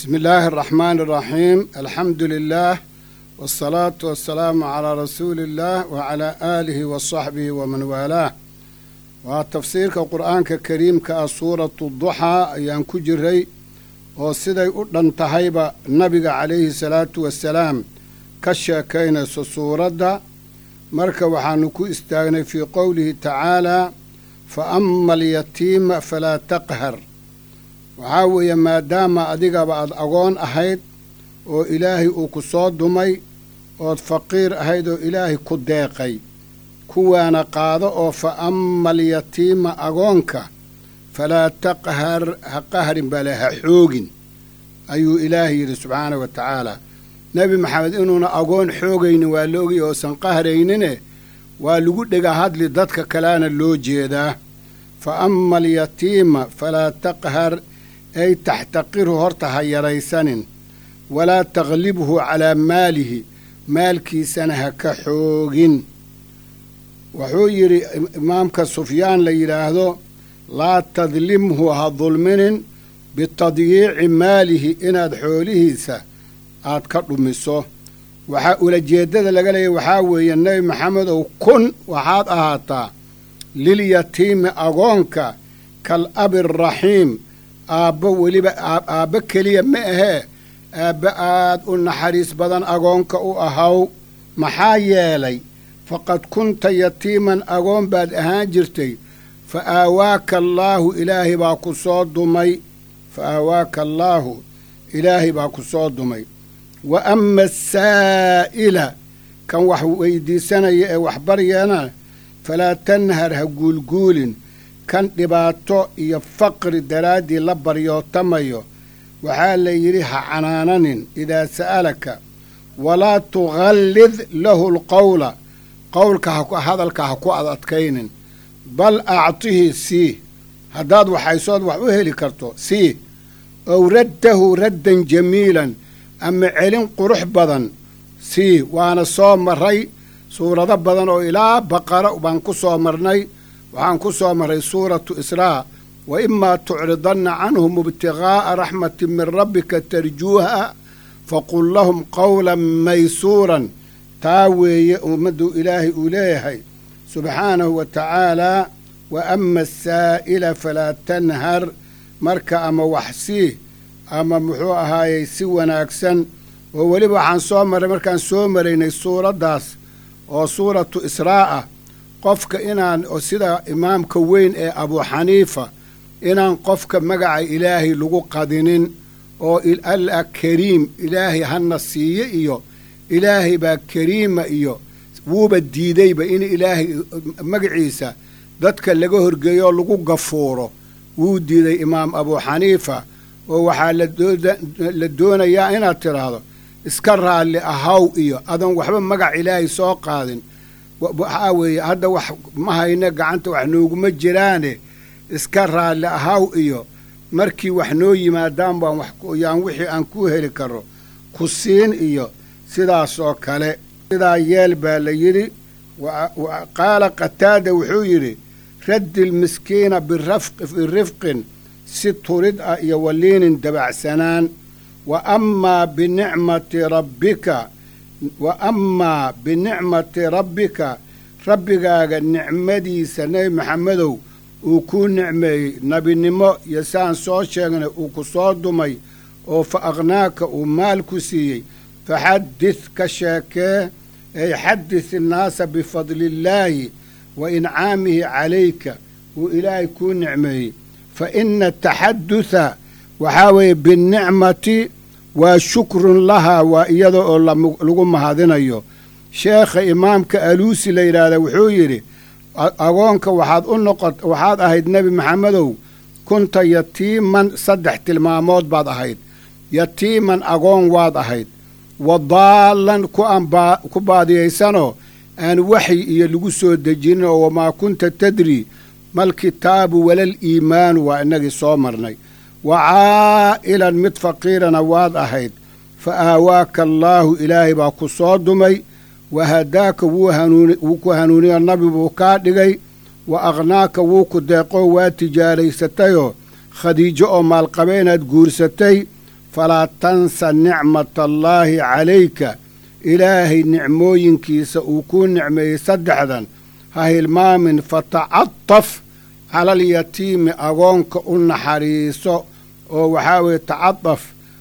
بسم الله الرحمن الرحيم الحمد لله والصلاة والسلام على رسول الله وعلى آله وصحبه ومن والاه وتفسيرك القرآن الكريم كسورة الضحى أيان كجري وسيدي أدن تهيب النبي عليه الصلاة والسلام كشاكين سورة مركا وحانكو استاغني في قوله تعالى فأما اليتيم فلا تقهر waxaa weeye maadaama adigaba aad agoon ahayd oo ilaahay uu ku soo dumay ood faqiir ahayd oo ilaahay ku deeqay kuwaana qaado oo fa amma alyatiima agoonka falaa taqhar ha qahrin bale ha xoogin ayuu ilaahay yidhi subxaana wa tacaala nebi maxamed inuuna agoon xoogaynin waa la ogay oosan qahrayninne waa lagu dhega hadli dadka kalena loo jeedaa fa amma alyatiima falaa taqhar ay taxtaqirhu horta ha yaraysanin walaa taklibhu calaa maalihi maalkiisana ha ka xoogin wuxuu yidhi imaamka sufyaan la yidhaahdo laa tadlimhu ha dulminin bitadyiici maalihi inaad xoolihiisa aad ka dhumiso waxaa ulajeeddada laga leeyahy waxaa weeye nebi maxamedow kun waxaad ahaataa lilyatiimi agoonka kal abi araxiim aabbo weliba aabbo keliya ma ahee aabbo aad u naxariis badan agoonka u ahaw maxaa yeelay faqad kunta yatiiman agoon baad ahaan jirtay fa aawaaka allaahu ilaahay baa ku soo dumay fa aawaaka allaahu ilaahay baa ku soo dumay wa ama asaa'ila kan wax weydiisanaya ee waxbaryana falaa tanhar ha guulguulin kan dhibaato iyo faqri daraaddii la baryootamayo waxaa la yidhi ha canaananin idaa sa'alaka walaa tukhallid lahu lqowla qowlka hadalka ha ku ad adkaynin bal actihi sii haddaad waxaysood wax u heli karto sii ow raddahu raddan jamiilan ama celin qurux badan sii waana soo marray suurado badan oo ilaa baqara baan ku soo marnay waxaan ku soo marray suuratu israa wa imaa tucridanna canhum ibtiqaa'a raxmatin min rabbika tarjuuha faqul lahum qowlan maysuuran taa weeye ummaddu ilaahay uu leeyahay subxaanahu wa tacaalaa wa ama asaa'ila falaa tanhar marka ama wax sii ama muxuu ahaayey si wanaagsan oo weliba waxaan soo marray markaan soo maraynay suuraddaas oo suuratu israa ah qofka inaan sida imaamka weyn ee abuu xaniifa inaan qofka magaca ilaahay lagu qadinin oo alla kariim ilaahay hana siiye iyo ilaahay baa kariima iyo wuuba diidayba in ilaahay magaciisa dadka laga horgeeyo oo lagu gafuuro wuu diiday imaam abuu xaniifa oo waxaa la doonayaa inaad tidhaahdo iska raalli ahaw iyo adan waxba magac ilaahay soo qaadin waxaa weeye hadda wax ma hayne gacanta wax nooguma jiraane iska raalli ahaw iyo markii wax noo yimaadaan baan waxyaan wixii aan ku heli karo ku siin iyo sidaas oo kale sidaa yeel baa la yidhi qaala qataada wuxuu yidhi raddi lmiskiina birifqin si turid ah iyo waliinin dabacsanaan wa amaa binicmati rabbika wa amaa binicmati rabbika rabbigaaga nicmadiisa nebi maxamedow uu kuu nicmeeyey nebinimo iyo saan soo sheegnay uu ku soo dumay oo fa aqhnaaka uu maal ku siiyey faxaddid ka sheekee ay xaddis innaasa bifadliillaahi wa incaamihi calayka uu ilaahay kuu nicmeeyey fa ina taxaddutha waxaa weeye binnicmati waa shukrun lahaa waa iyada oo lagu mahadinayo sheekha imaamka aluusi la yidhaahda wuxuu yidhi agoonka waxaad u noqot waxaad ahayd nebi maxamedow kunta yatiiman saddex tilmaamood baad ahayd yatiiman agoon waad ahayd wa daallan ku baadiyaysanoo aan waxyi iyo lagu soo dejinin oo wamaa kunta tadri mal kitaabu walal iimaanu waa innagii soo marnay wa caa'ilan mid faqiirana waad ahayd fa aawaaka allaahu ilaahay baa ku soo dumay wa hadaaka wuu ku hanuuniyo nabi buu kaa dhigay wa aqhnaaka wuu ku deeqoo waa tijaaraysatayoo khadiijo oo maalqabeenaad guursatay falaa tansa nicmata allaahi calayka ilaahay nicmooyinkiisa uu kuu nicmeeyey saddexdan ha hilmaamin fatacataf cala alyatiimi agoonka u naxariiso oo waxaa weeye tacadaf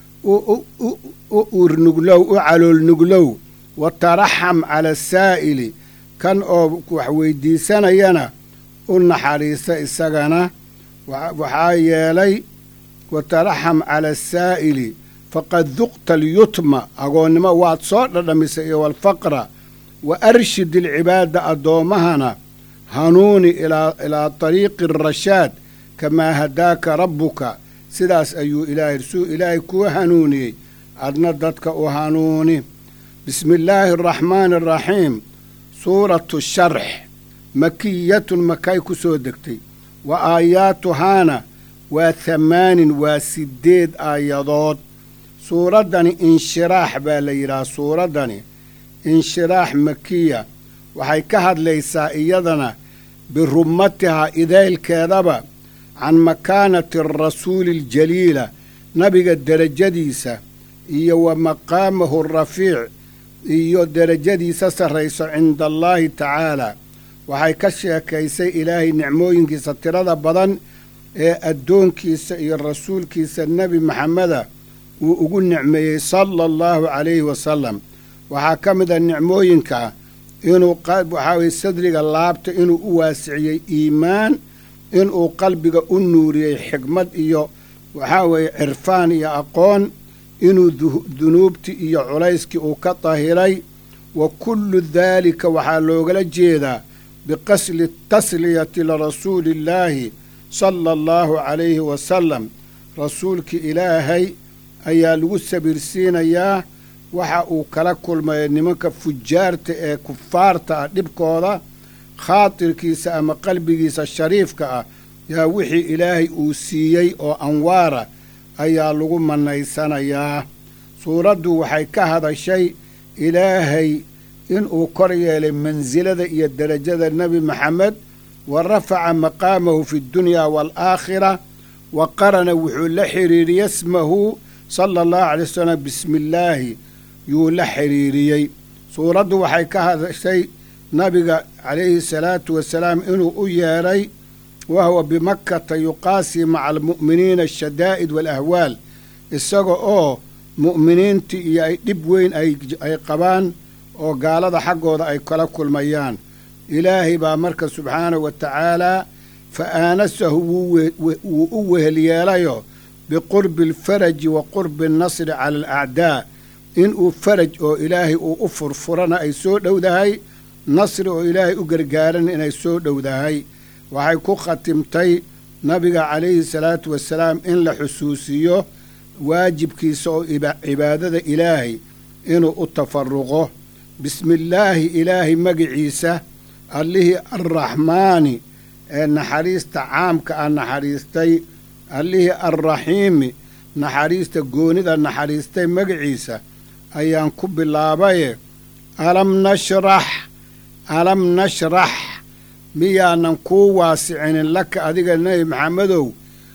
u uurnuglow u caloolnuglow wa taraxam cala asaa'ili kan oo wax weydiisanayana u naxariisa isagana waxaa yeelay wa taraxam cala asaa'ili faqad duqta alyutma agoonnimo waad soo dhadhamisay iyo walfaqra wa arshid ilcibaada addoommahana hanuuni ilaa tariiqi arashaad kamaa hadaaka rabbuka sidaas ayuu ilaahay suu ilaahay kuu hanuuniyey adna dadka u hanuuni bismi illaahi araxmaani araxiim suuratu sharx makiyatun makay ku soo degtay wa aayaatuhaana waa hamaanin waa siddeed aayadood suuraddani inshiraax baa la yidhaha suuraddani inshiraax makiya waxay ka hadlaysaa iyadana birumatihaa idaylkeedaba can makaanati arasuuli aljaliila nabiga derajadiisa iyo wa maqaamahu rafiic iyo derajadiisa sarrayso cinda allaahi tacaalaa waxay ka sheekaysay ilaahay nicmooyinkiisa tirada badan ee addoonkiisa iyo rasuulkiisa nebi maxameda uu ugu nicmeeyey sala allahu calayhi wasalam waxaa ka mid a nicmooyinka inuu waxaa weye sadriga laabta inuu u waasiciyey iimaan inuu qalbiga u nuuriyey xikmad iyo waxaa weeye cirfaan iyo aqoon inuu dunuubtii iyo culayskii uu ka dahiray wa kullu daalika waxaa loogala jeedaa biqasli tasliyati lirasuuli illaahi sala allahu calayhi wasalam rasuulkii ilaahay ayaa lagu sabirsiinayaa waxa uu kala kulmaya nimanka fujaarta ee kufaarta ah dhibkooda khaatirkiisa ama qalbigiisa shariifka ah yaa wixii ilaahay uu siiyey oo anwaara ayaa lagu mannaysanayaa suuraddu waxay ka hadashay ilaahay inuu kor yeelay mansilada iyo derajada nebi maxamed wa rafaca maqaamahu fi ddunyaa waalaakhira wa qarana wuxuu la xidhiiriyey smahu sala allahu calay wasalam bismi illaahi yuu la xidhiiriyey suuraddu waxay ka hadashay nabiga calayhi salaatu wasalaam inuu u yeedhay wa huwa bimakkata yuqaasii maca almu'miniina ashadaa'id waalahwaal isaga oo mu'miniintii iyo ay dhib weyn ay qabaan oo gaalada xaggooda ay kala kulmayaan ilaahay baa marka subxaanahu wa tacaalaa fa aanasahu wuu u wehelyeelayo biqurbi alfaraji wa qurbi annasri cala alacdaa inuu faraj oo ilaahay uu u furfurana ay soo dhowdahay nasri oo ilaahay u gargaaran inay soo dhowdahay waxay ku khatimtay nabiga calayhi salaatu wasalaam in la xusuusiyo waajibkiisa oo cibaadada ilaahay inuu u tafaruqo bismillaahi ilaahay magiciisa allihii arraxmaani ee naxariista caamka ah naxariistay allihii arraxiimi naxariista goonida naxariistay magaciisa ayaan ku bilaabaye alam nashrax alam nashrax miyaanan kuu waasicinin laka adiga nebi maxamedow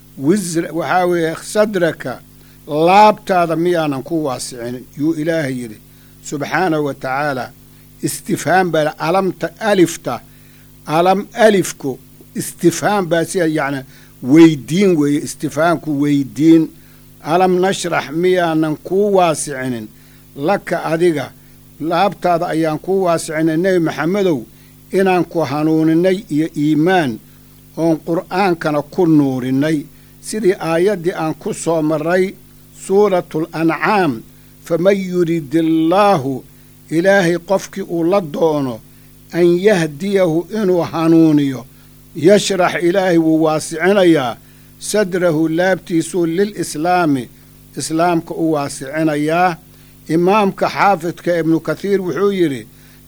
wisra waxaa weeye sadraka laabtaada miyaanan ku waasicinin yuu ilaahay yidhi subxaanahu wa tacaalaa istifhaam baa alamta alifta alam alifku istifhaam baa sida yacni weydiin weeye istifhaamku weydiin alam nashrax miyaanan kuu waasicinin laka adiga laabtaada ayaan kuu waasicinay nebi maxamedow inaan ku hanuuninay iyo iimaan oon qur'aankana ku nuurinnay sidii aayaddii aan ku soo marray suuratu alancaam faman yurid illaahu ilaahay qofkii uu la doono an yahdiyahu inuu hanuuniyo yashrax ilaahay wuu waasicinayaa sadrahu laabtiisuu lilislaami islaamka u waasicinayaa imaamka xaafidka ibnu kathiir wuxuu yidhi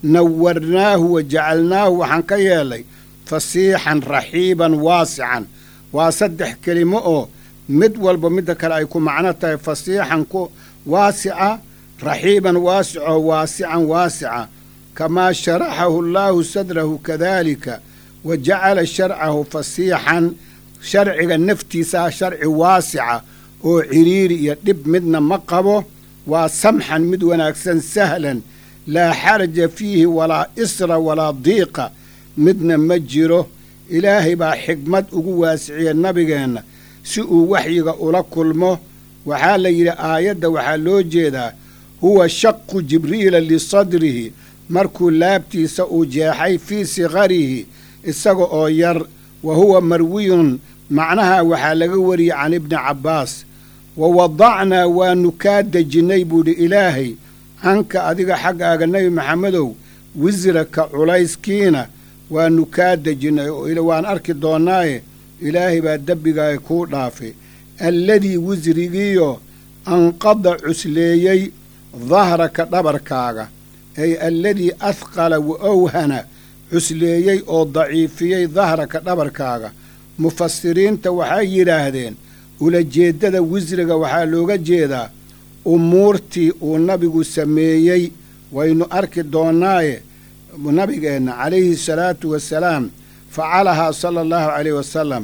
nawarnaahu wa jacalnaahu waxaan ka yeelay fasiixan raxiiban waasican waa saddex kelimo oo mid walba midda kale ay ku macno tahay fasiixan ku waasica raxiiban waasico waasican waasica kamaa sharaxahu allaahu sadrahu kadaalika wa jacala sharcahu fasiixan sharciga naftiisaa sharci waasica oo cidhiiri iyo dhib midna ma qabo waa samxan mid wanaagsan sahlan laa xaraja fiihi walaa isra walaa diiqa midna ma jiro ilaahay baa xigmad ugu waasiciya nabigeenna si uu waxyiga ula kulmo waxaa la yidhi aayadda waxaa loo jeedaa huwa shaqu jibriila lisadrihi markuu laabtiisa uu jeexay fii sikarihi isaga oo yar wa huwa marwiyun macnaha waxaa laga wariyey can ibni cabbaas wa wadacnaa waanu kaa dejinnay buudhi ilaahay canka adiga xaggaaga nebi maxamedow wisraka culayskiina waanu kaa dejinnay oo waan arki doonnaaye ilaahay baa dembigaaga kuu dhaafay alladii wisrigiiyo anqada cusleeyey dahraka dhabarkaaga ay alladii ahqala wa owhana cusleeyey oo daciifiyey dahraka dhabarkaaga mufasiriinta waxay yidhaahdeen ulajeeddada wisriga waxaa looga jeedaa umuurtii uu nabigu sameeyey waynu arki doonnaaye nabigeenna calayhi salaatu wasalaam facalahaa sala allahu calayh wasalam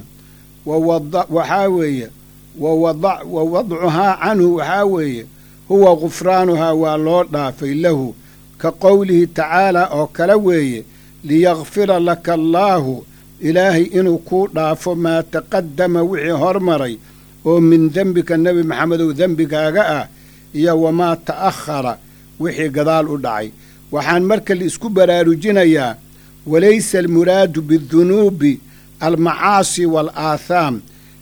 waxaa weeye wa wadcuhaa canhu waxaa weeye huwa gufraanuhaa waa loo dhaafay lahu ka qowlihi tacaalaa oo kale weeye liyakfira laka allaahu ilaahay inuu kuu dhaafo maa taqaddama wixii hormaray oo min dembika nebi maxamedow dembigaaga ah iyo wamaa ta'akhara wixii gadaal u dhacay waxaan marka laisku baraarujinayaa walaysa almuraadu bidunuubi almacaasi waalaathaam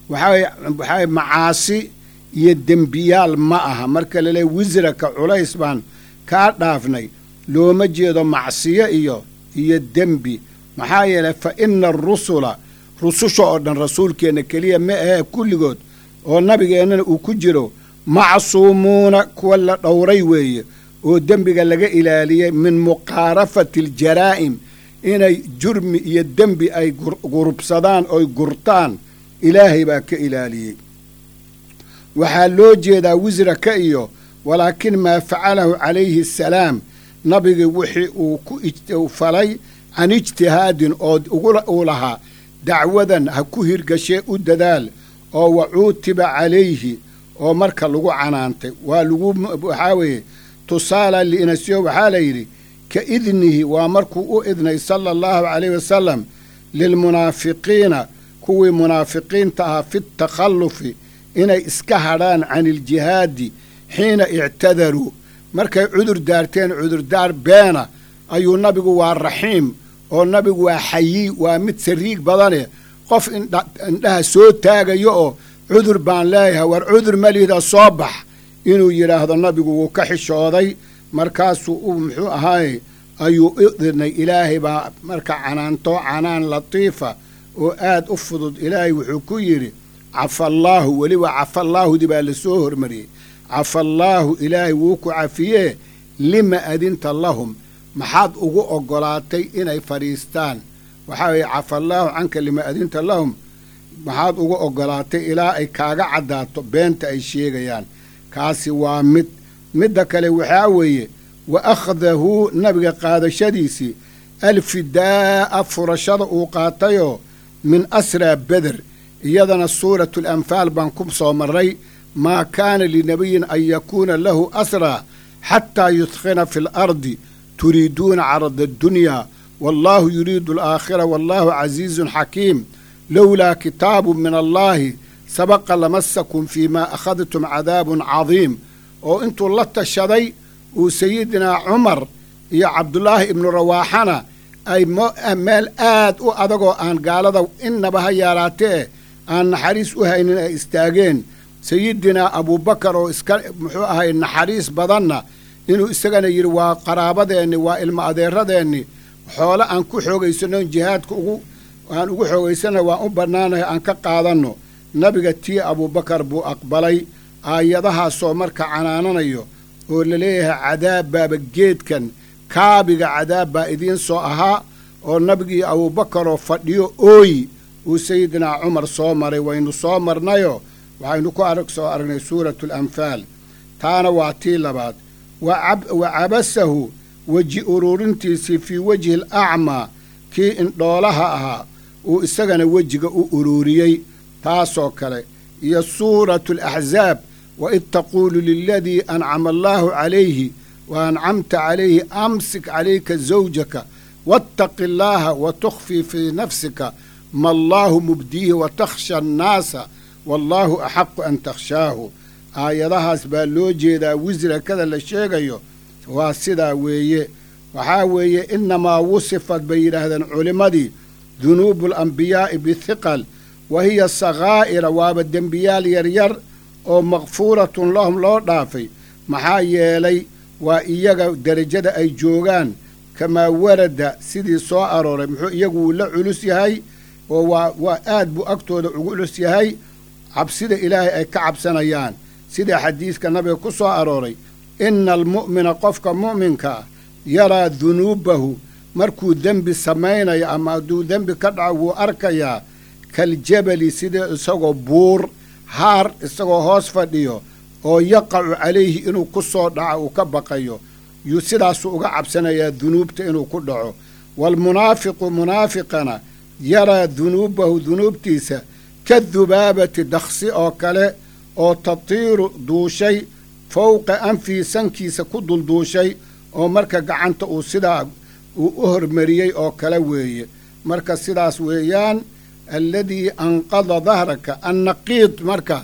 waxaa macaasi iyo dembiyaal ma aha marka laleey wisraka culays baan kaa dhaafnay looma jeedo macsiyo iyo iyo dembi maxaa yeelay fa ina arusula rususha oo dhan rasuulkeenna keliya ma ahee kulligood oo nabigeennana uu ku jiro macsuumuuna kuwa la dhowray weeye oo dembiga laga ilaaliyey min muqaarafati aljaraa'im inay jurmi iyo dembi ay gurubsadaan oy gurtaan ilaahay baa ka ilaaliyey waxaa loo jeedaa wisraka iyo walaakin maa facalahu calayhi asalaam nabigii wixii uu ku falay can ijtihaadin oo uu lahaa dacwadan ha ku hirgashee u dadaal oo wa cuutiba calayhi oo marka lagu canaantay waa lagu waxaa weeye tusaala liinasyo waxaa la yidhi ka idnihi waa markuu u idnay sala allahu calayh wasalam lilmunaafiqiina kuwii munaafiqiinta ahaa fi takhallufi inay iska hadhaan can iljihaadi xiina ictadaruu markay cudur daarteen cudurdaar beena ayuu nabigu waa raxiim oo nabigu waa xayi waa mid sariig badane qof indhaha soo taagayo oo cudur baan leeyahay war cudur malihda soo bax inuu yidhaahdo nabigu wuu ka xishooday markaasuu u muxuu ahaaye ayuu idnay ilaahay baa marka canaanto canaan latiifa oo aad u fudud ilaahay wuxuu ku yidhi cafallaahu weliba cafallaahudi baa lasoo hormariyey cafallaahu ilaahay wuu ku cafiyee lima adinta lahum maxaad ugu oggolaatay inay fadhiistaan waxaa weeye cafallaahu canka lima adinta lahum maxaad ugu oggolaatay ilaa ay kaaga caddaato beenta ay sheegayaan kaasi waa mid midda kale waxaa weeye wa akhdahu nabiga qaadashadiisii alfidaa'a furashada uu qaatayoo min asraa beder iyadana suuratu alanfaal baan ku soo marray maa kaana linabiyin an yakuuna lahu asraa xataa yudkhina fi alardi turiiduuna carada addunyaa wallaahu yuriidu alaakhira wallaahu casiizun xakiim lowlaa kitaabu min allaahi sabaqa lamasakum fii maa akhadtum cadaabun cadiim oo intuu la tashaday uu sayidinaa cumar iyo cabdulaahi ibnu rawaaxana ay meel aad u adagoo aan gaalada innaba ha yaaraatee aan naxariis u haynin ay istaageen sayidinaa abuubakar oo iska muxuu ahay naxariis badanna inuu isagana yidhi waa qaraabadeenni waa ilmo adeeradeenni xoole aan ku xoogaysanno jihaadka ugu aan ugu xoogaysana waan u bannaanahay aan ka qaadanno nabiga tii abuubakar buu aqbalay aayadahaasoo marka canaananayo oo la leeyahay cadaab baaba geedkan kaabiga cadaab baa idiin soo ahaa oo nabigii abuubakaroo fadhiyo ooyi uu sayidinaa cumar soo maray waynu soo marnayo waxaynu ku arag soo aragnay suuratu alanfaal taana waa tii labaad wa cabasahu weji uruurintiisii fii wejhi alacmaa kii indhoolaha ahaa uu isagana wejiga u uruuriyey taasoo kale iyo suuratu alaxzaab waid taquulu liladii ancama allaahu calayhi wa ancamta calayhi amsik calayka zawjaka waataqi allaaha wa tukhfii fii nafsika ma allaahu mubdiihi wa takhsha annaasa wallaahu axaqu an takhshaahu aayadahaas baa loo jeedaa wisrakada la sheegayo waa sidaa weeye waxaa weeye innamaa wusifat bay yidhaahdeen culimmadii dunuubu alambiyaa'i bihiqal wa hiya sakhaa'ira waaba dembiyaal yaryar oo makfuuratun lahum loo dhaafay maxaa yeelay waa iyaga derajada ay joogaan kamaa warada sidii soo arooray muxuu iyagu wuu la culus yahay oo waa waa aad buu agtooda ugu culus yahay cabsida ilaahay ay ka cabsanayaan sida xadiidka nabiga ku soo arooray ina almu'mina qofka mu'minkaa yaraa dunuubahu markuu dembi samaynayo ama hadduu dembi ka dhaco wuu arkayaa kaljabali sida isagoo buur haar isagoo hoos fadhiyo oo yaqacu calayhi inuu ku soo dhaco uu ka baqayo yuu sidaasuu uga cabsanayaa dunuubta inuu ku dhaco waalmunaafiqu munaafiqana yaraa dunuubahu dunuubtiisa ka dubaabati daksi oo kale oo tatiiru duushay fowqa anfihi sankiisa ku dulduushay oo marka gacanta uu sidaa uu u hormariyey oo kale weeye marka sidaas weeyaan alladii anqada dahraka annaqiid marka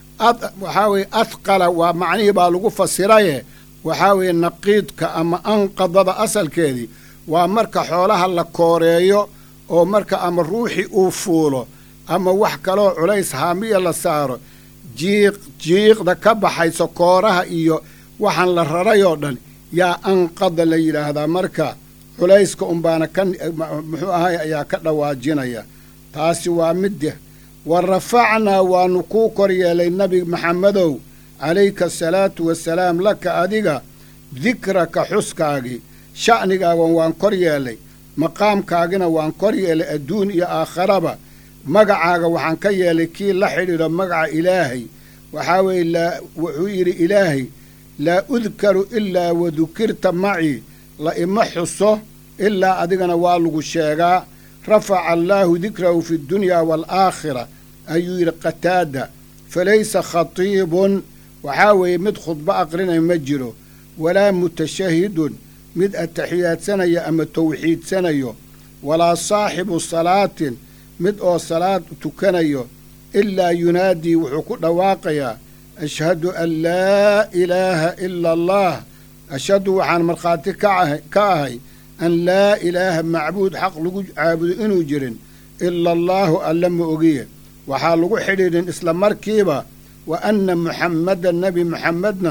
waxaa weeye adqala waa macnihii baa lagu fasiraye waxaa weeye naqiidka ama anqadada asalkeedii waa marka xoolaha la kooreeyo oo marka ama ruuxii uu fuulo ama wax kaloo culays haamiya la saaro jiiq jiiqda ka baxayso kooraha iyo waxaan la raray oo dhan yaa anqada la yidhaahdaa marka culayska unbaana ka muxuu ahay ayaa ka dhawaajinaya taasi waa midde wa rafacnaa waannu kuu kor yeelay nebi maxamedow calayka asalaatu wasalaam laka adiga dikraka xuskaagii sha'nigaagan waan kor yeelay maqaamkaagina waan kor yeelay adduun iyo aakharaba magacaaga waxaan ka yeelay kii la xidhiidho magaca ilaahay waxaa weeye laa wuxuu yidhi ilaahay laa udkaru ilaa wadukirta macii la ima xuso ilaa adigana waa lagu sheegaa rafaca allaahu dikrahu fi ddunyaa waalaakhira ayuu yidhi qataada falaysa khatiibun waxaa weeye mid khudbo aqrinaya ma jiro walaa mutashahidun mid ataxiyaadsanaya ama tawxiidsanayo walaa saaxibu salaatin mid oo salaad tukanayo ilaa yunaadii wuxuu ku dhawaaqayaa ashhadu an laa ilaaha ila allah ashhadu waxaan markhaati ka ahay an laa ilaaha macbuud xaq lagu caabudo inuu jirin ila allaahu alla ma ogiye waxaa lagu xidhiidhin isla markiiba wa anna muxammadan nebi muxammedna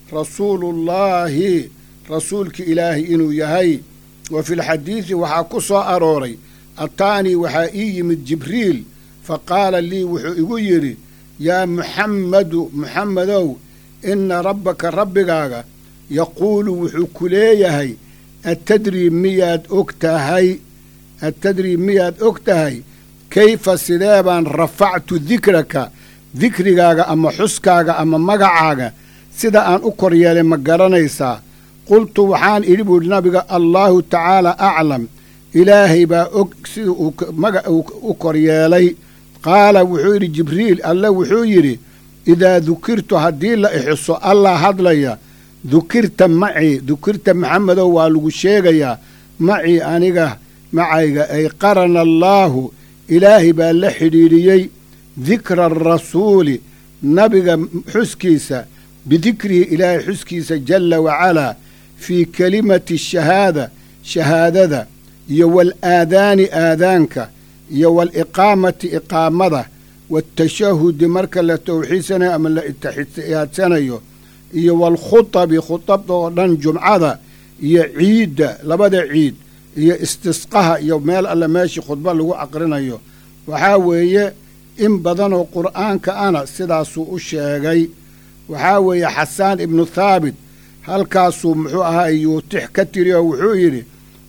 rasuuluullaahi rasuulki ilaahay inuu yahay wa filxadiidi waxaa ku soo arooray ataanii waxaa ii yimid jibriil fa qaala lii wuxuu igu yidhi yaa muxammadu muxammedow inna rabbaka rabbigaaga yaquulu wuxuu ku leeyahay atadrii miyaad og tahay atadrii miyaad og tahay kayfa sidee baan rafactu dikraka dikrigaaga ama xuskaaga ama magacaaga sida aan u kor yeelay ma garanaysaa qultu waxaan idhi buuhi nabiga allaahu tacaala aclam ilaahay baa og sida uu magac u kor yeelay qaala wuxuu yidhi jibriil alle wuxuu yidhi idaa dukirtu haddii la ixuso allah hadlaya dukirta macii dukirta maxamedow waa lagu sheegayaa macii aniga macayga ay qarana allaahu ilaahay baa la xidhiidhiyey dikra arasuuli nabiga xuskiisa bidikrihi ilaahay xuskiisa jalla wacalaa fii kelimati shahaada shahaadada iyo waalaadaani aadaanka iyo waaliqaamati iqaamada waatashahudi marka la tawxiidsanayo ama la itixiyaadsanayo iyo waalkhutabi khutabda oo dhan jumcada iyo ciidda labada ciid iyo istisqaha iyo meel alle meeshii khudba lagu aqrinayo waxaa weeye in badanoo qur'aanka ana sidaasuu u sheegay waxaa weeye xasaan ibnu thaabit halkaasuu muxuu ahaa yuutix ka tiri oo wuxuu yidhi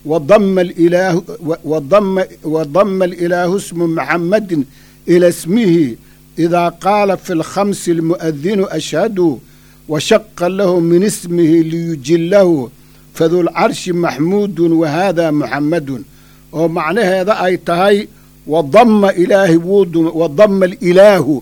wadama alilaahu smu maxamadin ila smihi idaa qaala fi lkhamsi almu'adinu ashhadu washaqa lahu min ismihi liyujillahu fadulcarshi maxmuudun wahaadaa muxammadun oo macnaheeda ay tahay wadama ilaahi wuu wadama alilaahu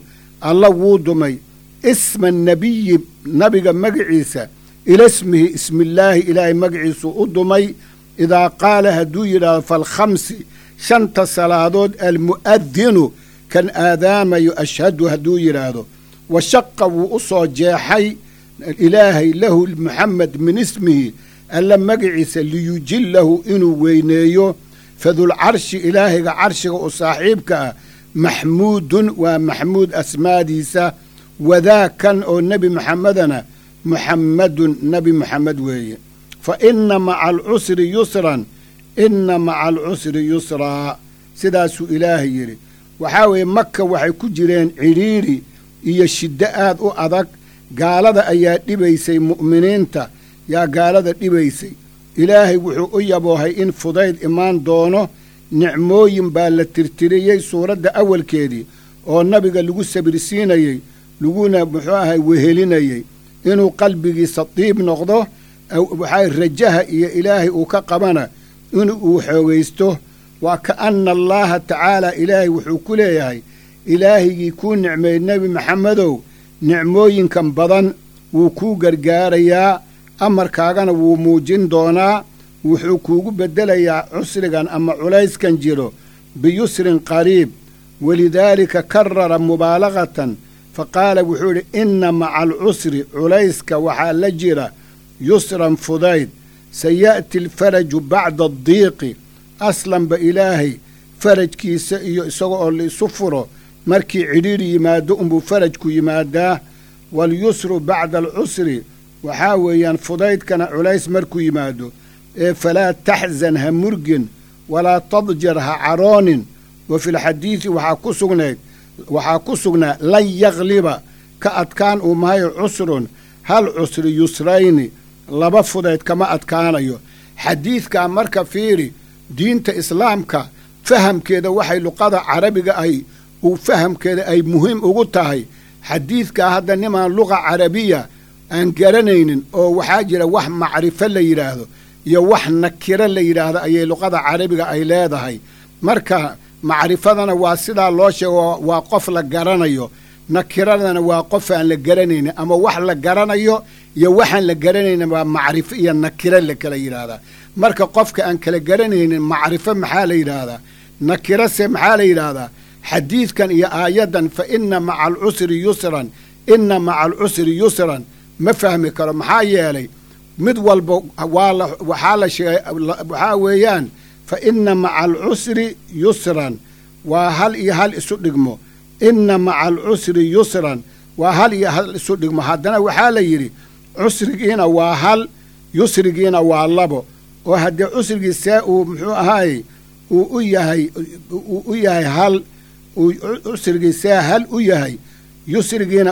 alla wuu dumay isma nebiyi nabiga magiciisa ila ismihi ismillaahi ilaahay magaciisuu u dumay idaa qaala hadduu yidhaahdo falkhamsi shanta salaadood almu'adinu kan aadaamayo ashhadu hadduu yidhaahdo wa shaqa wuu u soo jeexay ilaahay lahu muxamed min ismihi alla magaciisa liyujillahu inuu weyneeyo fadulcarshi ilaahayga carshiga u saaxiibka ah maxmuudun waa maxmuud asmaadiisa wadaakan oo nebi muxamedana muxammadun nebi muxamed weeye fa inna maca alcusri yusran inna maca alcusri yusraa sidaasuu ilaahay yidhi waxaa weeye maka waxay ku jireen cidhiidhi iyo shiddo aad u adag gaalada ayaa dhibaysay mu'miniinta yaa gaalada dhibaysay ilaahay wuxuu u yaboohay in fudayd imaan doono nicmooyin baa la tirtiriyey suuradda awalkeedii oo nabiga lagu sabirsiinayey laguna muxuu ahay wehelinayey inuu qalbigiisa diib noqdo waxaa rajaha iyo ilaahay uu ka qabana in uu xoogaysto waa ka anna allaaha tacaala ilaahay wuxuu ku leeyahay ilaahigii kuu nicmeeyey nebi maxamedow nicmooyinkan badan wuu kuu gargaarayaa amarkaagana wuu muujin doonaa wuxuu kuugu beddelayaa cusrigan ama culayskan jiro biyusrin qariib walidaalika karara mubaalagatan fa qaala wuxuu idhi inna maca alcusri culayska waxaa la jira yusran fudayd saya'ti alfaraju bacda addiiqi aslanba ilaahay farajkiisa iyo isaga oo la isu furo markii cidhiidhi yimaado unbuu farajku yimaadaa walyusru bacda alcusri waxaa weeyaan fudaydkana culays markuu yimaado ee falaa taxzan ha murgin walaa tadjar ha caroonin wa filxadiidi waxaa ku sugnayd waxaa ku sugnaa lan yakliba ka adkaan uu mahayo cusrun hal cusri yusrayni laba fudayd kama adkaanayo xadiidkaa marka fiiri diinta islaamka fahamkeeda waxay luqada carabiga ay uu fahamkeeda ay muhiim ugu tahay xadiidkaa hadda nimaan luqa carabiya aan garanaynin oo waxaa jira wax macrifo la yidhaahdo iyo wax nakiro la yidhaahdo ayay luqada carabiga ay leedahay marka macrifadana waa sidaa loo sheego waa qof la garanayo nakiradana waa qof aan la garanaynin ama wax la garanayo iyo waxaan la garanaynin waa macrifo iyo nakiro la kala yidhaahdaa marka qofka aan kala garanaynin macrifo maxaa la yidhaahdaa nakirose maxaa la yidhaahdaa xadiidkan iyo aayaddan fa inna maca alcusri yusran inna maca alcusri yusran ma fahmi karo maxaa yeelay mid walba waa waxaa la sheegay waxaa weeyaan fa inna maca alcusri yusran waa hal iyo hal isu dhigmo inna maca alcusri yusran waa hal iyo hal isu dhigmo haddana waxaa la yidhi cusrigiina waa hal yusrigiina waa labo oo haddee cusrigii see uu muxuu ahaayey uu u yahay uu u yahay hal uu cusrigii see hal u yahay yusrigiina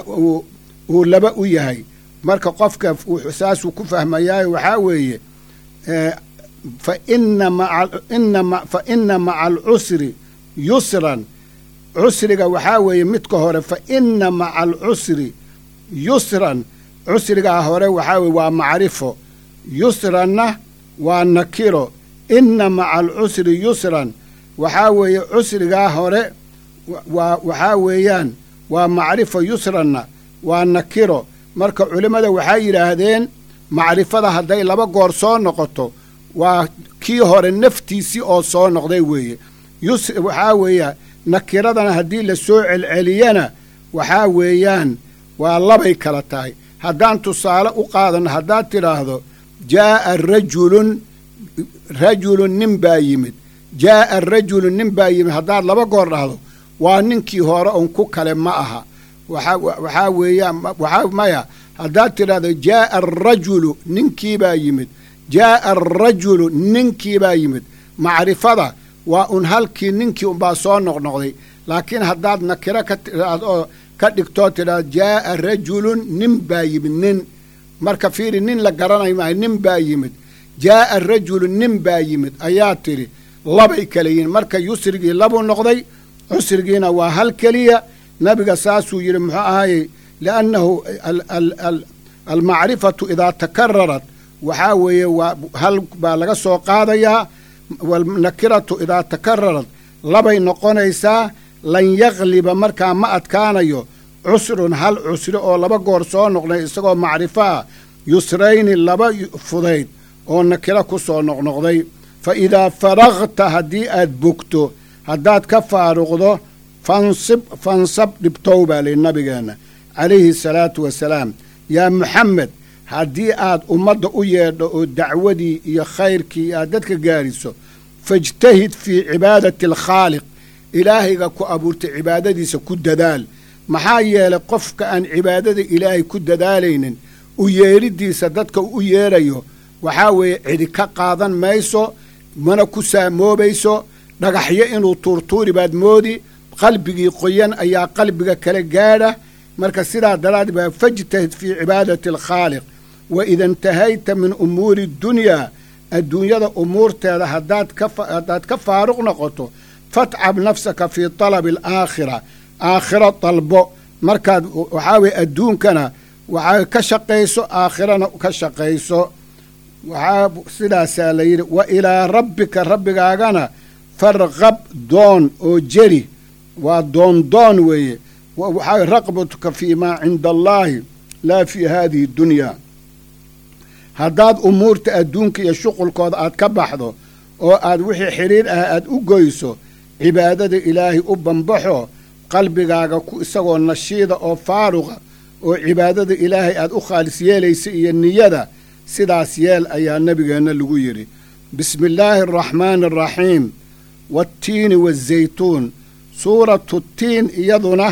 uu laba u yahay marka qofka saasuu ku fahmayaayo waxaa weeye fa ina maa fa ina maca alcusri yusran cusriga waxaa weeye midka hore fa ina maca alcusri yusran cusrigaa hore waxaa weye waa macrifo yusranna waa nakiro inna maca alcusri yusran waxaa weeye cusrigaa hore waa waxaa weeyaan waa macrifo yusranna waa nakiro marka culimmada waxay yidhaahdeen macrifada hadday laba goor soo noqoto waa kii hore naftiisii oo soo noqday weeye yus waxaa weeya nakiradana haddii la soo celceliyana waxaa weeyaan waa labay kala tahay haddaan tusaale u qaadanno haddaad tidhaahdo jaa'a rajulun rajulun nin baa yimid jaa'a rajulun nin baa yimid haddaad laba goor dhahdo waa ninkii hore un ku kale ma aha waxaa weeyaan waxaa maya haddaad tidhahdo jaa'a arajulu ninkiibaa yimid jaa'a arajulu ninkiibaa yimid macrifada waa un halkii ninkii unbaa soo noqnoqday laakiin haddaad nakiro ka tidhaahdo oo ka dhigtoo tidhahdo jaa'a rajulun nin baa yimid nin marka fiiri nin la garanayo maayo nin baa yimid jaa'a rajulu nin baa yimid ayaa tidhi labay kala yihin marka yusrigii labuu noqday cusrigiina waa hal keliya nabiga saasuu yidhi muxuu ahaayey liannahu almacrifatu idaa takararat waxaa weeye waa hal baa laga soo qaadayaa walnakiratu idaa takararat labay noqonaysaa lan yakliba markaa ma adkaanayo cusrun hal cusri oo laba goor soo noqday isagoo macrifo ah yusrayni laba fudayd oo nakiro ku soo noqnoqday fa idaa faragta haddii aad bogto haddaad ka faaruqdo fansib fansab dhibtow baa lihi nabigeenna calayhi salaatu wasalaam yaa muxamed haddii aad ummadda u yeedho oo dacwadii iyo khayrkii aad dadka gaariso fajtahid fii cibaadati alkhaaliq ilaahayga ku abuurtay cibaadadiisa ku dadaal maxaa yeelay qofka aan cibaadada ilaahay ku dadaalaynin u yeedhidiisa dadka u yeedhayo waxaa weeye cidi ka qaadan mayso mana ku saamoobayso dhagaxyo inuu tuurtuuri baad moodi qalbigii qoyan ayaa qalbiga kala gaadha marka sidaa daraaddeed baa fajtahid fii cibaadati alkhaaliq wa ida intahayta min umuuri dunyaa adduunyada umuurteeda haddaad kahaddaad ka faaruq noqoto fatcab nafsaka fii talabi alaakhira aakhiro dalbo markaad waxaa weye adduunkana waxaa ka shaqayso aakhirana ka shaqayso waxaa sidaasaa la yidhi wa ilaa rabbika rabbigaagana farqab doon oo jeri waa doondoon weeye waxaa raqbatuka fii maa cinda allaahi laa fii haadihi dunyaa haddaad umuurta adduunka iyo shuqulkooda aad ka baxdo oo aad wixii xidhiir ah aad u goyso cibaadada ilaahay u bambaxo qalbigaaga isagoo nashiida oo faaruqa oo cibaadada ilaahay aad u khaalis yeelaysa iyo niyada sidaas yeel ayaa nebigeenna lagu yidhi bismi illaahi araxmaani araxiim waattiini waazaytuun suuratu tiin iyaduna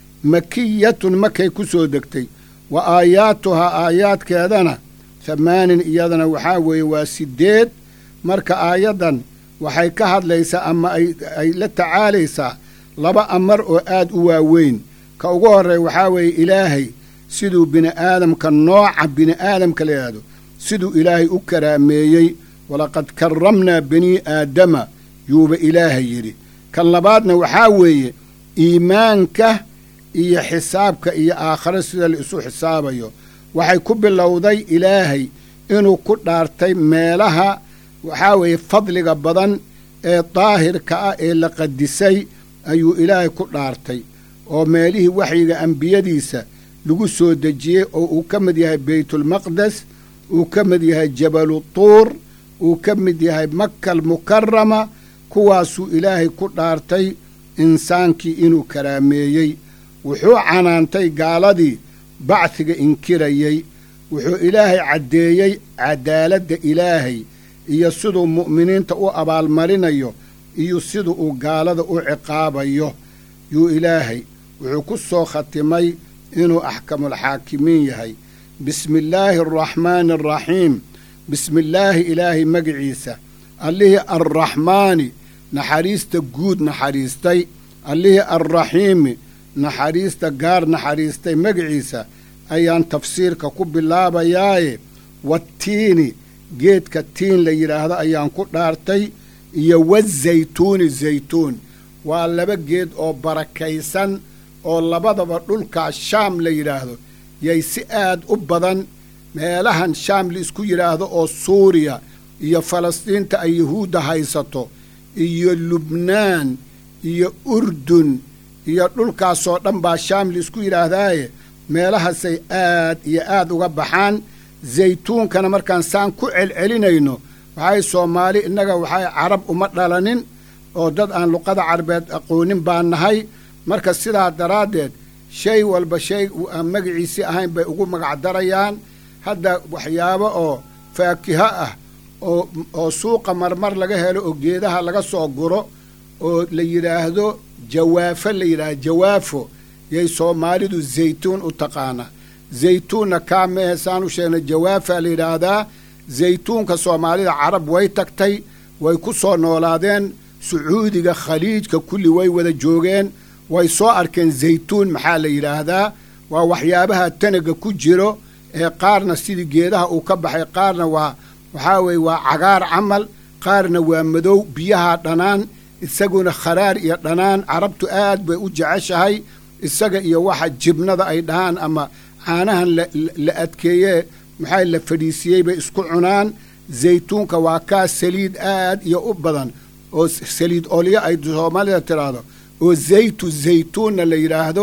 makiyatun makay ku soo degtay wa aayaatuhaa aayaadkeedana hamaanin iyadana waxaa weeye waa siddeed marka aayaddan waxay ka hadlaysaa ama ay la tacaalaysaa laba amar oo aad u waaweyn ka ugu horreeya waxaa weeye ilaahay siduu bini'aadamka nooca bini'aadamka la yidhaahdo siduu ilaahay u karaameeyey walaqad karramnaa banii aadama yuuba ilaahay yidhi kan labaadna waxaa weeye iimaanka iyo xisaabka iyo aakhare sida la isu xisaabayo waxay ku bilowday ilaahay inuu ku dhaartay meelaha waxaa weeye fadliga badan ee daahirka ah ee la qadisay ayuu ilaahay ku dhaartay oo meelihii waxyiga ambiyadiisa lagu soo dejiyey oo uu ka mid yahay beytulmaqdes uu ka mid yahay jabalu tuur uu ka mid yahay maka almukarama kuwaasuu ilaahay ku dhaartay insaankii inuu karaameeyey wuxuu canaantay gaaladii bacdiga inkirayey wuxuu ilaahay caddeeyey cadaaladda ilaahay iyo siduu mu'miniinta u abaalmarinayo iyo siduu uu gaalada u ciqaabayo yuu ilaahay wuxuu ku soo khatimay inuu axkamulxaakimiin yahay bismi illaahi araxmaani araxiim bismi illaahi ilaahay magiciisa allihii arraxmaani naxariista guud naxariistay allihii arraxiimi naxariista gaar naxariistay magiciisa ayaan tafsiirka ku bilaabayaaye wattiini geedka tiin la yidhaahdo ayaan ku dhaartay iyo wazaytuuni zaytuun waa laba geed oo barakaysan oo labadaba dhulkaa shaam la yidhaahdo yay si aad u badan meelahan shaam la isku yidhaahdo oo suuriya iyo falastiinta ay yuhuudda haysato iyo lubnaan iyo urdun iyo dhulkaasoo dhan baa shaam la isku yidhaahdaaye meelahaasay aad iyo aad uga baxaan zaytuunkana markaan saan ku celcelinayno waxay soomaali innaga waxay carab uma dhalanin oo dad aan luqada carabeed aqoonin baan nahay marka sidaa daraaddeed shay walba shay aan magaciisii ahayn bay ugu magacdarayaan hadda waxyaabo oo faakiho ah oo oo suuqa marmar laga helo oo geedaha laga soo guro oo la yidhaahdo jawaafo la yidhaahdo jawaafo yay soomaalidu zaytuun u taqaanaa zaytuunna kaa mehe saan u sheegnay jawaafaa la yidhaahdaa zaytuunka soomaalida carab way tagtay way ku soo noolaadeen sacuudiga khaliijka kulli way wada joogeen way soo arkeen zaytuun maxaa la yidhaahdaa waa waxyaabaha tanaga ku jiro ee qaarna sidii geedaha uu ka baxay qaarna waa waxaa weeye waa cagaar camal qaarna waa madow biyaha dhanaan isaguna kharaar iyo dhanaan carabtu aad bay u jeceshahay isaga iyo waxa jibnada ay dhahaan ama caanahan la adkeeye maxaa la fadhiisiyey bay isku cunaan zaytuunka waa kaa saliid aad iyo u badan oo saliid olyo ay soomaalida tidhaahdo oo zaytu zaytuunna la yidhaahdo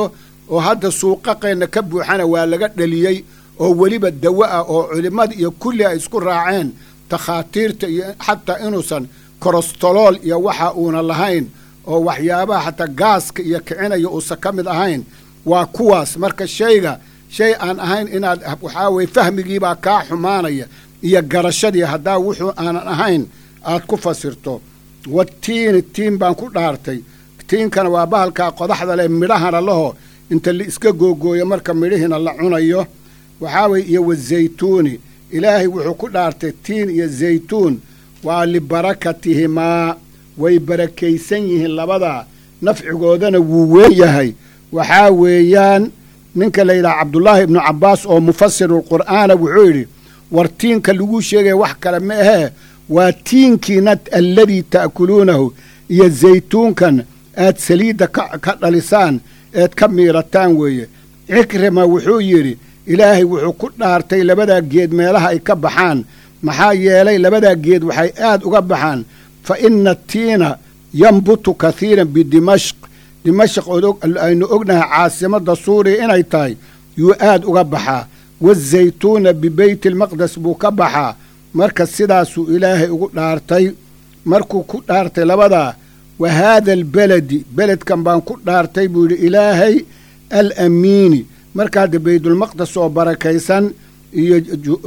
oo hadda suuqaqeenna ka buuxana waa laga dhaliyey oo weliba dawo ah oo culimmada iyo kulli ay isku raaceen takhaatiirta iyo xataa inuusan korostolool iyo waxa uuna lahayn oo waxyaabaha xataa gaaska iyo kicinaya uusan ka mid ahayn waa kuwaas marka shayga shay aan ahayn inaad waxaa weye fahmigiibaa kaa xumaanaya iyo garashadii haddaa wuxuu aanan ahayn aad ku fasirto watiini tiin baan ku dhaartay tiinkana waa bahalkaa qodaxda leh midhahana laho inta la iska googooyo marka midhihiina la cunayo waxaa weye iyo wazaytuuni ilaahay wuxuu ku dhaartay tiin iyo zaytuun waa libarakatihimaa way barakaysan yihiin labadaa nafcigoodana wuu weyn yahay waxaa weeyaan ninka la yidhaha cabdullaahi ibnu cabbaas oo mufasirulqur'aana wuxuu yidhi war tiinka laguu sheegaya wax kale ma ahee waa tiinkiina alladii ta'kuluunahu iyo zaytuunkan aad saliidda ka dhalisaan eed ka miirataan weeye cikrima wuxuu yidhi ilaahay wuxuu ku dhaartay labadaa geed meelaha ay ka baxaan maxaa yeelay labadaa geed waxay aad uga baxaan fa inna tiina yambutu kathiiran bidimashq dimashq aynu ognahay caasimadda suuriya inay tahay yuu aad uga baxaa wazaytuuna bibeyti almaqdes buu ka baxaa marka sidaasuu ilaahay ugu dhaartay markuu ku dhaartay labadaa wa haada albeledi beledkan baan ku dhaartay buu yidhi ilaahay alamiini marka hadda baytulmaqdes oo barakaysan iyo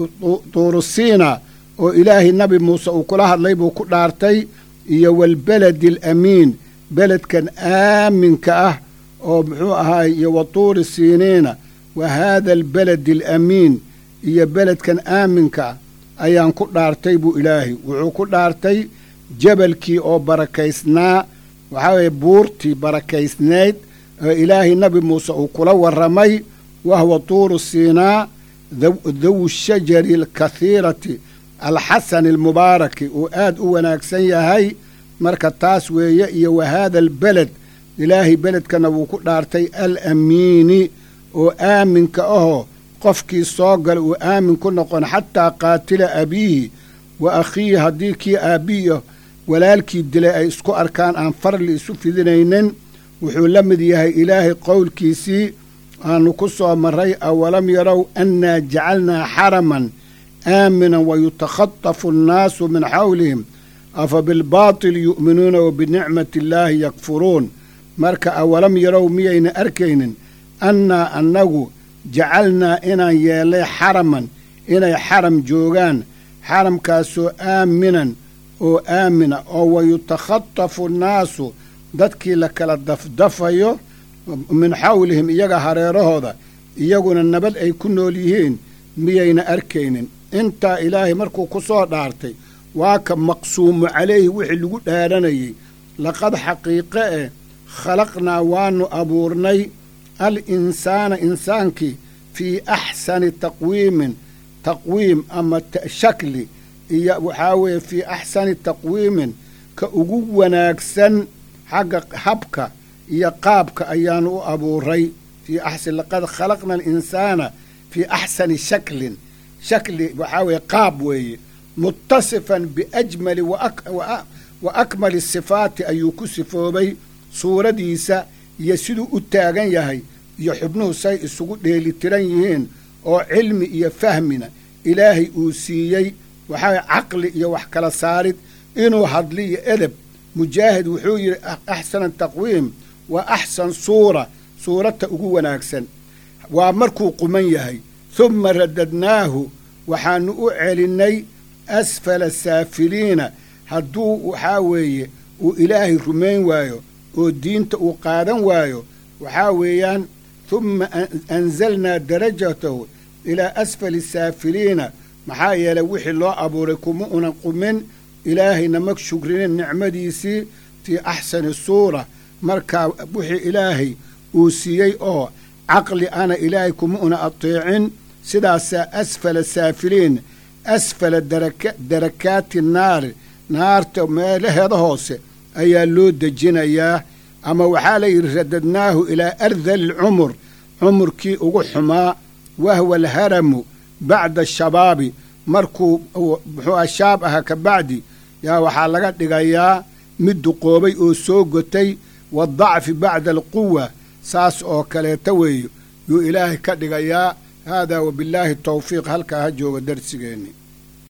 tuurusiina oo ilaahay nabi muuse uu kula hadlay buu ku dhaartay iyo waalbeledi alamiin beledkan aaminka ah oo muxuu ahaay iyo wa tuuri siiniina wa haada albeledi alamiin iyo beledkan aaminka ah ayaan ku dhaartay buu ilaahay wuxuu ku dhaartay jabalkii oo barakaysnaa waxaa weeye buurtii barakaysnayd oo ilaahay nabi muuse uu kula warramay wahuwa tuuru siinaa dawu shajari alkathiirati alxasani almubaaraki uu aad u wanaagsan yahay marka taas weeye iyo wa haada albeled ilaahay beledkana wuu ku dhaartay alamiini oo aaminka ahoo qofkii soo gala uu aamin ku noqon xataa qaatila abiihi wa akhiihi haddii kii aabbihi walaalkii dilay ay isku arkaan aan farli isu fidinaynin wuxuu la mid yahay ilaahay qowlkiisii aanu ku soo marray awalam yarow annaa jacalnaa xaraman aaminan wayutakhatafu annaasu min xawlihim afa bilbaatili yu'minuuna wa binicmati illaahi yakfuruun marka awalam yarow miyayna arkaynin annaa annagu jacalnaa inaan yeellay xaraman inay xaram joogaan xaramkaasoo aaminan oo aamina oo wayutakhatafu annaasu dadkii la kala dafdafayo min xawlihim iyaga hareerahooda iyaguna nabad ay ku nool yihiin miyayna arkaynin intaa ilaahay markuu ku soo dhaartay waa ka maqsuumu calayhi wixii lagu dhaaranayey laqad xaqiiqe eh khalaqnaa waannu abuurnay al insaana insaankii fii axsani taqwiimin taqwiim ama shakli iyo waxaa weeye fii axsani taqwiimin ka ugu wanaagsan xagga habka iyo qaabka ayaanu u abuuray fii axsan laqad khalaqna alinsaana fii axsani shaklin shakli waxaa weeye qaab weeye muttasifan biajmali wa akmali sifaati ayuu ku sifoobay suuradiisa iyo siduu u taagan yahay iyo xubnuhu say isugu dheelitiran yihiin oo cilmi iyo fahmina ilaahay uu siiyey waxaa caqli iyo wax kala saarid inuu hadli iyo edeb mujaahid wuxuu yidhi axsana taqwiim waa axsan suura suurata ugu wanaagsan waa markuu quman yahay humma radadnaahu waxaannu u celinnay asfala saafiliina hadduu waxaa weeye uu ilaahay rumayn waayo oo diinta uu qaadan waayo waxaa weeyaan humma anzalnaa darajatahu ilaa asfali saafiliina maxaa yeelay wixii loo abuuray kuma unan qumin ilaahayna ma shugrinin nicmadiisii fii axsani suura markaa wixii ilaahay uu siiyey oo caqli ana ilaahay kuma una ateecin sidaasaa asfala saafiliin asfala darakaati naari naarta meelaheeda hoose ayaa loo dejinayaa ama waxaa la yidhi radadnaahu ilaa ardali lcumur cumurkii ugu xumaa wahwa alharamu bacda ashabaabi markuu muxuu shaab aha ka bacdi yaa waxaa laga dhigayaa mid duqoobay oo soo gotay waadacfi bacda alquwa saas oo kaleeta weeyo yuu ilaahay ka dhigayaa haadaa wabillaahi tawfiiq halkaa ha jooga darsigeenni